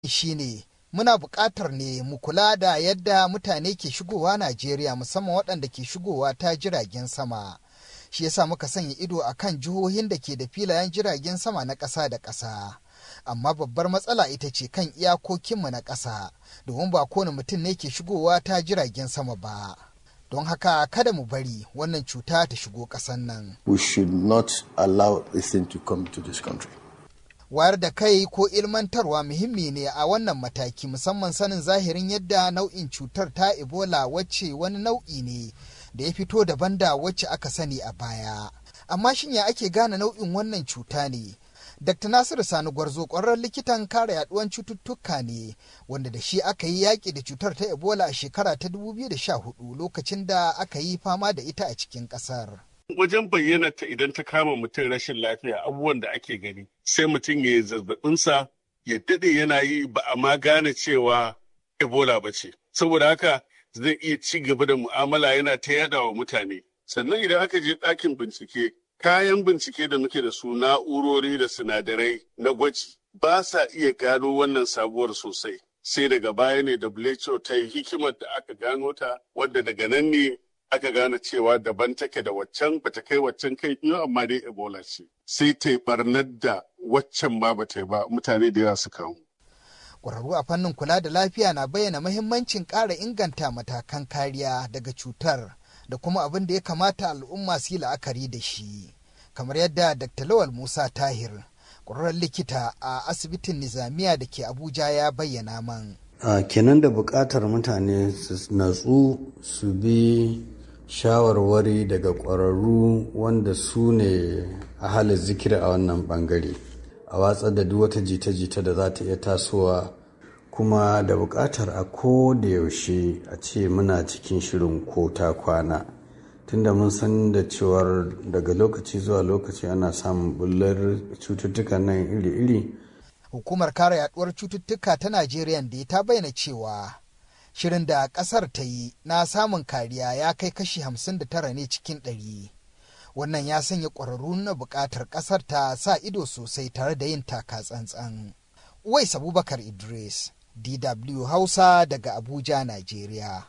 shine muna buƙatar ne mu kula da yadda mutane ke shigowa Najeriya musamman waɗanda ke shigowa ta jiragen sama. Shi yasa muka sanya ido a kan jihohin da ke da filayen jiragen sama na ƙasa da ƙasa. Amma babbar matsala ita ce kan iyakokinmu na ƙasa, domin ba kowane mutum ne ke shigowa ta jiragen sama ba. Don haka kada mu bari wannan cuta ta shigo ƙasan nan. We should not allow this thing to come to this country. wayar da kai ko ilmantarwa muhimmi ne a wannan mataki musamman sanin zahirin yadda nau'in cutar ta ebola wacce wani nau'i ne da ya fito daban da wacce aka sani a baya amma shin ya ake gane nau'in wannan cuta ne dr nasiru sani gwarzo ƙwararren likitan kare yaduwan cututtuka ne wanda da shi aka yi yaƙi da cutar ta ebola a shekara ta 2014 lokacin da aka yi fama da ita a cikin ƙasar. wajen bayyana ta idan ta kama mutum rashin lafiya abubuwan da ake gani sai mutum ya yi zazzabinsa ya daɗe yana yi ba a ma gane cewa ebola ba ce saboda haka zai iya ci gaba da mu'amala yana ta yada wa mutane sannan idan aka je ɗakin bincike kayan bincike da muke da su na'urori da sinadarai na gwaji ba sa iya gano wannan sabuwar sosai sai daga baya ne WHO ta yi hikimar da aka gano ta wadda daga nan ne aka gane cewa daban take da waccan bata kai waccan kai biyu amma dai ebola ce sai ta yi barnar da waccan ma bata yi ba mutane da yawa su kamu. Ƙwararru a fannin kula da lafiya na bayyana mahimmancin ƙara inganta matakan kariya daga cutar da kuma abin da ya kamata al'umma su yi la'akari da shi kamar yadda Dr. Lawal Musa Tahir ƙwararren likita a asibitin Nizamiya da ke Abuja ya bayyana man. Uh, kenan da buƙatar mutane su natsu su bi shawarwari daga ƙwararru wanda su ne a halin zikiri a wannan ɓangare a watsar da duk wata jita-jita da za ta iya tasowa kuma da buƙatar a ko da yaushe a ce muna cikin shirin ko ta kwana tunda mun san da cewar daga lokaci zuwa lokaci ana samun bullar cututtukan nan iri-iri hukumar kare yaduwar cututtuka ta Najeriya da ta bayyana cewa shirin da kasar ta yi na samun kariya ya kai kashi 59 ne cikin ɗari. Wannan ya sanya ƙwararru na buƙatar ƙasar ta sa ido sosai tare da yin taka tsantsan. Uwais Abubakar Idris, DW Hausa daga Abuja, Najeriya.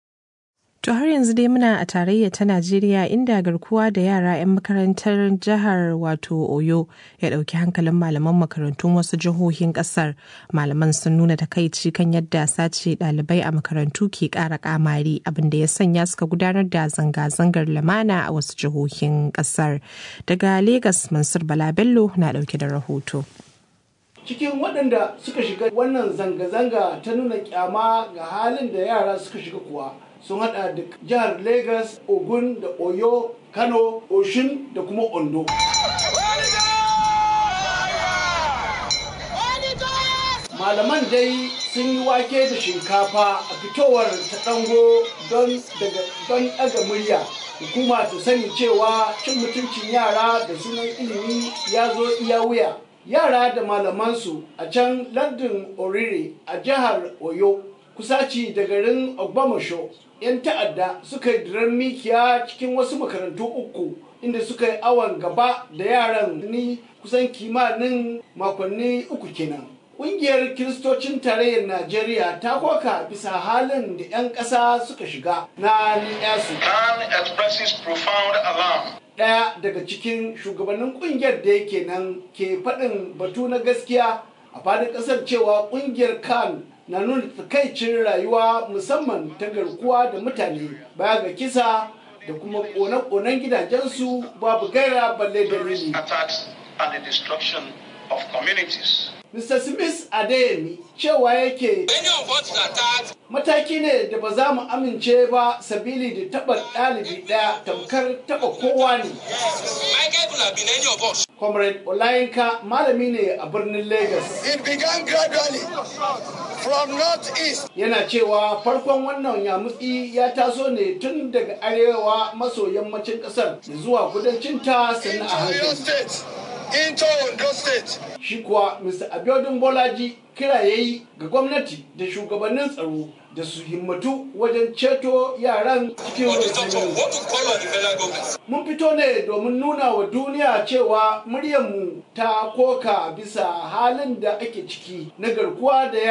To har yanzu dai muna a tarayya ta Najeriya inda garkuwa da yara 'yan makarantar jihar wato Oyo ya ɗauki hankalin malaman makarantun wasu jihohin ƙasar. Malaman sun nuna takaici kan yadda sace ɗalibai a makarantu ke ƙara ƙamari abin da ya sanya suka gudanar da zanga-zangar lamana a wasu jihohin ƙasar. Daga Legas Mansur Bala Bello na ɗauke da rahoto. cikin waɗanda suka shiga wannan zanga-zanga ta nuna kyama ga halin da yara suka shiga kuwa sun hada da jihar lagos ogun da oyo kano oshun da kuma ondo malaman dai sun yi wake da shinkafa a fitowar ta dango don daga murya hukuma ta sani cewa cin mutuncin yara da sunan ilimi ya zo iya wuya yara da malamansu a can lardin orire a jihar oyo kusaci da garin ogbamasho 'yan ta'adda suka yi diran mikiya cikin wasu makarantu uku inda suka yi awon gaba da yaran ni kusan kimanin makonni uku kenan Ƙungiyar Kiristocin Tarayyar Najeriya ta koka bisa halin da 'yan ƙasa suka shiga na ni'yasu. Ɗaya daga cikin shugabannin ƙungiyar da yake nan ke faɗin batu na gaskiya a fadin ƙasar cewa ƙungiyar kan na nuna takaicin rayuwa musamman ta garkuwa da mutane baya ga kisa da kuma kone-konen gidajensu babu gaira balle dalili. Mr. Smith Adeyemi cewa yake mataki ne da ba za mu amince ba sabili da taɓa ɗalibi ɗaya tamkar taɓa kowa ne. Comrade Olayinka malami ne a birnin Lagos. It began gradually from north east. Yana cewa farkon wannan yamutsi ya taso ne tun daga arewa maso yammacin ƙasar zuwa kudancin ta sannan a hankali. into Ondo State. Shi kuwa Mr. Abiodun Bolaji kira ya yi ga gwamnati da shugabannin tsaro da su himmatu wajen ceto yaran cikin rukunin. Mun fito ne domin nuna wa duniya cewa muryarmu ta koka bisa halin da ake ciki na garkuwa da